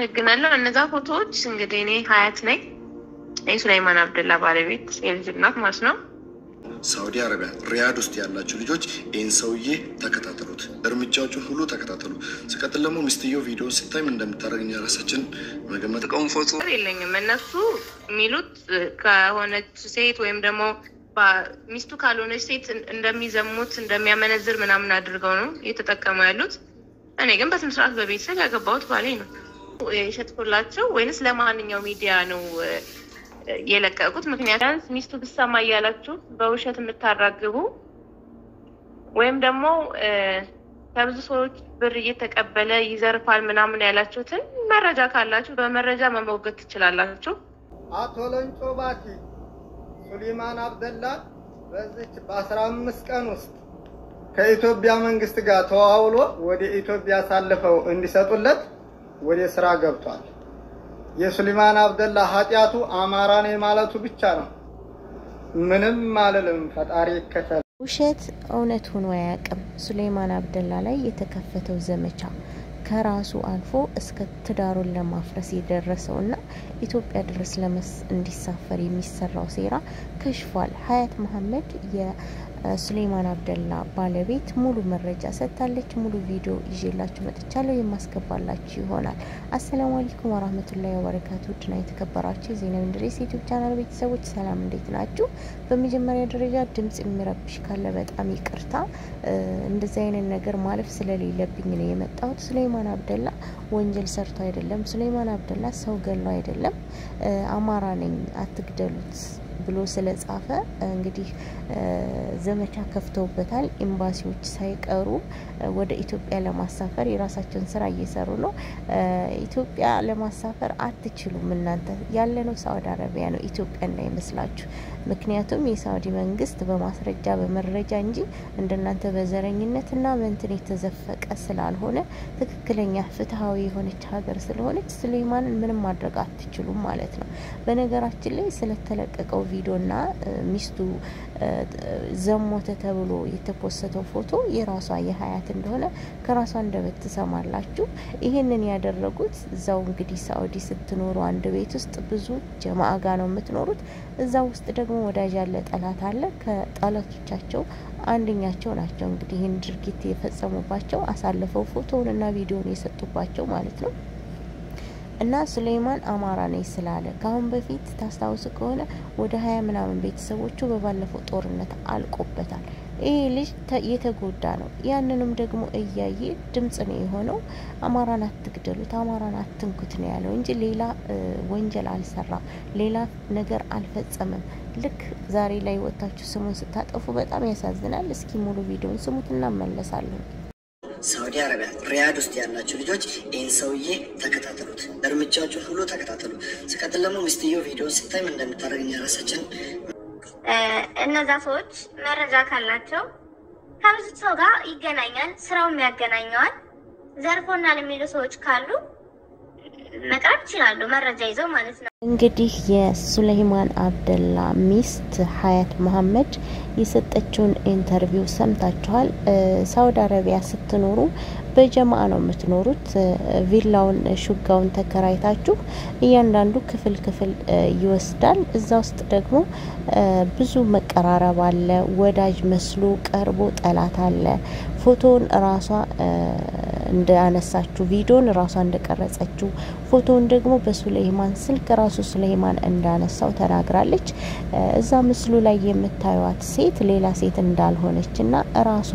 አመሰግናለሁ። እነዛ ፎቶዎች እንግዲህ እኔ ሀያት ነኝ የሱላይማን አብደላ ባለቤት የልጅ እናት ማለት ነው። ሳውዲ አረቢያ ሪያድ ውስጥ ያላችሁ ልጆች ይህን ሰውዬ ተከታተሉት፣ እርምጃዎቹን ሁሉ ተከታተሉ። ሲቀጥል ደግሞ ሚስትየው ቪዲዮ ስታይ ምን እንደምታደርግ እኛ ራሳችን መገመት ቀውን ፎቶ ነገር የለኝም። እነሱ የሚሉት ከሆነች ሴት ወይም ደግሞ ባ- ሚስቱ ካልሆነች ሴት እንደሚዘሙት እንደሚያመነዝር ምናምን አድርገው ነው እየተጠቀሙ ያሉት። እኔ ግን በስነ ስርዓት በቤተሰብ ያገባሁት ባሌ ነው የሸጥኩላቸው ወይንስ ለማንኛው ሚዲያ ነው እ፣ የለቀቁት? ምክንያቱም ሚስቱ ብሰማ እያላችሁ በውሸት የምታራግቡ ወይም ደግሞ እ፣ ከብዙ ሰዎች ብር እየተቀበለ ይዘርፋል ምናምን ያላችሁትን መረጃ ካላችሁ በመረጃ መሞገት ትችላላችሁ። አቶ ለንጮ ባቲ ሱሊማን አብደላ በዚች በአስራ አምስት ቀን ውስጥ ከኢትዮጵያ መንግስት ጋር ተዋውሎ ወደ ኢትዮጵያ አሳልፈው እንዲሰጡለት ወደ ስራ ገብቷል። የሱሊማን አብደላ ኃጢአቱ አማራ ነኝ ማለቱ ብቻ ነው። ምንም አልልም። ፈጣሪ ይከተል። ውሸት እውነት ሆኖ አያውቅም። ሱሌይማን አብደላ ላይ የተከፈተው ዘመቻ ከራሱ አልፎ እስከ ትዳሩን ለማፍረስ የደረሰው እና ኢትዮጵያ ድረስ ለመስ እንዲሳፈር የሚሰራው ሴራ ከሽፏል። ሀያት መሀመድ የሱሌይማን አብደላ ባለቤት ሙሉ መረጃ ሰጥታለች። ሙሉ ቪዲዮ ይዤላችሁ መጥቻለሁ፣ የማስገባላችሁ ይሆናል። አሰላሙ አለይኩም ወራህመቱላሂ ወበረካቱ። ውድና የተከበራችሁ የዜና ኢንድሬስ ዩቲዩብ ቻናል ቤተሰቦች ሰላም፣ እንዴት ናችሁ? በመጀመሪያ ደረጃ ድምጽ የሚረብሽ ካለ በጣም ይቅርታ። እንደዚህ አይነት ነገር ማለፍ ስለሌለብኝ ነው የመጣሁት። ሱሌይማን አብደላ ወንጀል ሰርቶ አይደለም። ሱሌይማን አብደላ ሰው ገሎ አይደለም። አማራ ነኝ አትግደሉት ብሎ ስለጻፈ እንግዲህ ዘመቻ ከፍተውበታል። ኤምባሲዎች ሳይቀሩ ወደ ኢትዮጵያ ለማሳፈር የራሳቸውን ስራ እየሰሩ ነው። ኢትዮጵያ ለማሳፈር አትችሉም እናንተ ያለነው ሳውዲ አረቢያ ነው፣ ኢትዮጵያ እንዳይመስላችሁ። ምክንያቱም የሳውዲ መንግስት በማስረጃ በመረጃ እንጂ እንደናንተ በዘረኝነትና በእንትን የተዘፈቀ ስላልሆነ ትክክለኛ ፍትሀዊ የሆነች ሀገር ስለሆነች ሱሌይማንን ምንም ማድረግ አትችሉም ማለት ነው። በነገራችን ላይ ስለተለቀቀው ቪዲዮና ሚስቱ ዘሞተ ተብሎ የተፖሰተው ፎቶ የራሷ የሀያት እንደሆነ ከራሷ አንደበት ትሰማላችሁ። ይህንን ያደረጉት እዛው እንግዲህ ሳኡዲ ስትኖሩ አንድ ቤት ውስጥ ብዙ ጀማአ ጋ ነው የምትኖሩት። እዛ ውስጥ ደግሞ ወዳጅ ያለ ጠላት አለ። ከጠላቶቻቸው አንደኛቸው ናቸው እንግዲህ ይህን ድርጊት የፈጸሙባቸው አሳልፈው ፎቶውን እና ቪዲዮውን የሰጡባቸው ማለት ነው። እና ሱሌይማን አማራ ነኝ ስላለ ከአሁን በፊት ታስታውሱ ከሆነ ወደ ሀያ ምናምን ቤተሰቦቹ በባለፈው ጦርነት አልቆበታል። ይሄ ልጅ የተጎዳ ነው። ያንንም ደግሞ እያየ ድምጽ ነው የሆነው። አማራን አትግደሉት፣ አማራን አትንኩት ነው ያለው እንጂ ሌላ ወንጀል አልሰራም፣ ሌላ ነገር አልፈጸመም። ልክ ዛሬ ላይ ወጥታችሁ ስሙን ስታጠፉ በጣም ያሳዝናል። እስኪ ሙሉ ቪዲዮን ስሙት እናመለሳለን። ሳውዲ አረቢያ ሪያድ ውስጥ ያላችሁ ልጆች ይህን ሰውዬ ተከታተሉት፣ እርምጃዎቹን ሁሉ ተከታተሉ። ሲቀጥል ደግሞ ሚስትየው ቪዲዮን ስታይ ምን እንደምታደርግ እኛ ራሳችን እነዛ ሰዎች መረጃ ካላቸው ከብዙ ሰው ጋር ይገናኛል፣ ስራውም ያገናኘዋል። ዘርፎናል የሚሉ ሰዎች ካሉ መቅረብ ይችላሉ፣ መረጃ ይዘው ማለት ነው። እንግዲህ የሱሌይማን አብደላ ሚስት ሀያት መሀመድ የሰጠችውን ኢንተርቪው ሰምታችኋል። ሳውዲ አረቢያ ስትኖሩ በጀማ ነው የምትኖሩት። ቪላውን ሹጋውን ተከራይታችሁ እያንዳንዱ ክፍል ክፍል ይወስዳል። እዛ ውስጥ ደግሞ ብዙ መቀራረብ አለ። ወዳጅ መስሎ ቀርቦ ጠላት አለ። ፎቶውን ራሷ እንዳነሳችሁ ቪዲዮን ራሷ እንደቀረጸችው ፎቶውን ደግሞ በሱሌይማን ስልክ ራሱ ሱሌይማን እንዳነሳው ተናግራለች። እዛ ምስሉ ላይ የምታዩት ሴት ሌላ ሴት እንዳልሆነች እና ራሷ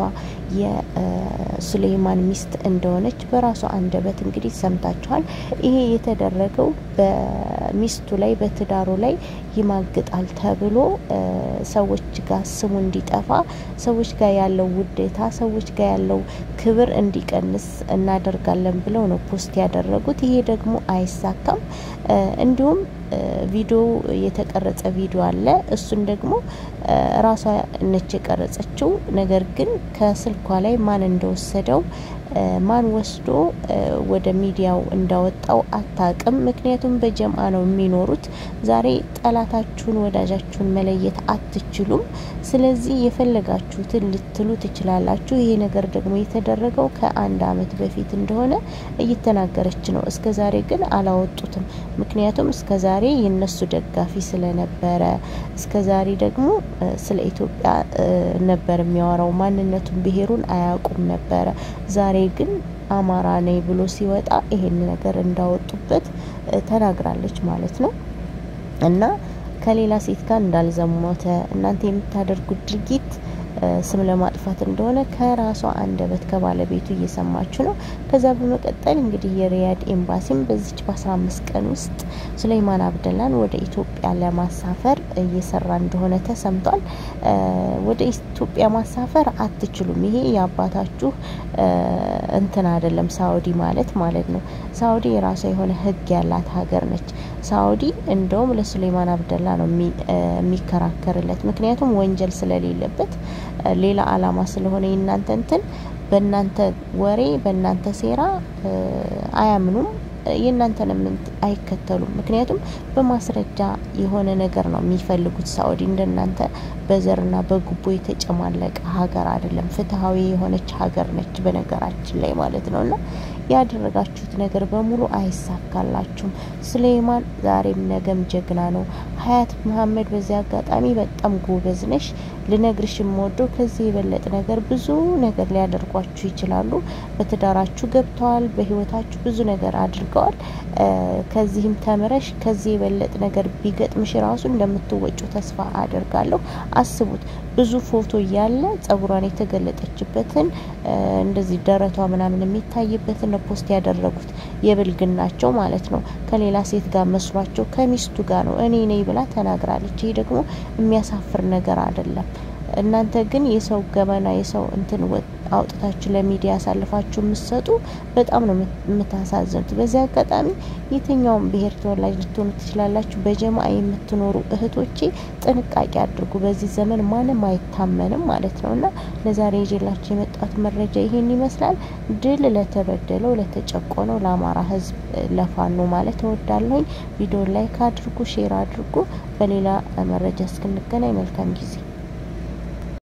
የሱሌይማን ሚስት እንደሆነች በራሷ አንደበት እንግዲህ ሰምታችኋል። ይሄ የተደረገው በሚስቱ ላይ በትዳሩ ላይ ይማግጣል ተብሎ ሰዎች ጋር ስሙ እንዲጠፋ፣ ሰዎች ጋር ያለው ውዴታ፣ ሰዎች ጋር ያለው ክብር እንዲቀንስ እናደርጋለን ብለው ነው ፖስት ያደረጉት። ይሄ ደግሞ አይሳካም። እንዲሁም ቪዲዮ የተቀረጸ ቪዲዮ አለ። እሱን ደግሞ ራሷ ነች የቀረጸችው። ነገር ግን ከስልኳ ላይ ማን እንደወሰደው ማን ወስዶ ወደ ሚዲያው እንዳወጣው አታቅም። ምክንያቱም በጀምአ ነው የሚኖሩት። ዛሬ ጠላታችሁን ወዳጃችሁን መለየት አትችሉም። ስለዚህ የፈለጋችሁትን ልትሉ ትችላላችሁ። ይሄ ነገር ደግሞ የተደረገው ከአንድ አመት በፊት እንደሆነ እየተናገረች ነው። እስከ ዛሬ ግን አላወጡትም። ምክንያቱም እስከ ዛሬ የነሱ ደጋፊ ስለነበረ፣ እስከ ዛሬ ደግሞ ስለ ኢትዮጵያ ነበር የሚያወራው። ማንነቱን ብሄሩን አያውቁም ነበረ። ዛሬ ግን አማራ ነኝ ብሎ ሲወጣ ይሄን ነገር እንዳወጡበት ተናግራለች ማለት ነው እና ከሌላ ሴት ጋር እንዳልዘሞተ እናንተ የምታደርጉት ድርጊት ስም ለማጥፋት እንደሆነ ከራሷ አንደበት ከባለቤቱ እየሰማችሁ ነው። ከዛ በመቀጠል እንግዲህ የሪያድ ኤምባሲም በዚች በአስራ አምስት ቀን ውስጥ ሱለይማን አብደላን ወደ ኢትዮጵያ ለማሳፈር እየሰራ እንደሆነ ተሰምቷል። ወደ ኢትዮጵያ ማሳፈር አትችሉም። ይሄ የአባታችሁ እንትን አይደለም። ሳኡዲ ማለት ማለት ነው። ሳኡዲ የራሷ የሆነ ሕግ ያላት ሀገር ነች። ሳኡዲ እንደውም ለሱሌይማን አብደላ ነው የሚከራከርለት። ምክንያቱም ወንጀል ስለሌለበት ሌላ አላማ ስለሆነ የእናንተ እንትን በእናንተ ወሬ በእናንተ ሴራ አያምኑም። የእናንተንም አይከተሉም። ምክንያቱም በማስረጃ የሆነ ነገር ነው የሚፈልጉት። ሳኡዲ እንደናንተ በዘርና በጉቦ የተጨማለቀ ሀገር አይደለም። ፍትሐዊ የሆነች ሀገር ነች በነገራችን ላይ ማለት ነው እና ያደረጋችሁት ነገር በሙሉ አይሳካላችሁም። ሱሌይማን ዛሬም ነገም ጀግና ነው። ሀያት መሀመድ በዚህ አጋጣሚ በጣም ጎበዝ ነሽ። ልነግርሽ የምወደው ከዚህ የበለጠ ነገር ብዙ ነገር ሊያደርጓችሁ ይችላሉ። በትዳራችሁ ገብተዋል። በህይወታችሁ ብዙ ነገር አድርገዋል። ከዚህም ተምረሽ ከዚህ የበለጠ ነገር ቢገጥምሽ ራሱ እንደምትወጩ ተስፋ አደርጋለሁ። አስቡት ብዙ ፎቶ እያለ ጸጉሯን የተገለጠችበትን እንደዚህ ደረቷ ምናምን የሚታይበትን ፖስት ያደረጉት የብልግናቸው ማለት ነው። ከሌላ ሴት ጋር መስሏቸው ከሚስቱ ጋር ነው እኔ ነኝ ብላ ተናግራለች። ይህ ደግሞ የሚያሳፍር ነገር አይደለም። እናንተ ግን የሰው ገመና የሰው እንትን አውጥታችሁ ለሚዲያ ያሳልፋችሁ የምትሰጡ በጣም ነው የምታሳዝኑት። በዚህ አጋጣሚ የትኛውም ብሔር ተወላጅ ልትሆኑ ትችላላችሁ። በጀማ የምትኖሩ እህቶቼ ጥንቃቄ አድርጉ። በዚህ ዘመን ማንም አይታመንም ማለት ነው እና ለዛሬ ይዤላችሁ የመጣሁት መረጃ ይሄን ይመስላል። ድል ለተበደለው፣ ለተጨቆነው ለአማራ ሕዝብ ለፋኖ ማለት እወዳለሁኝ። ቪዲዮ ላይክ አድርጉ፣ ሼር አድርጉ። በሌላ መረጃ እስክንገናኝ መልካም ጊዜ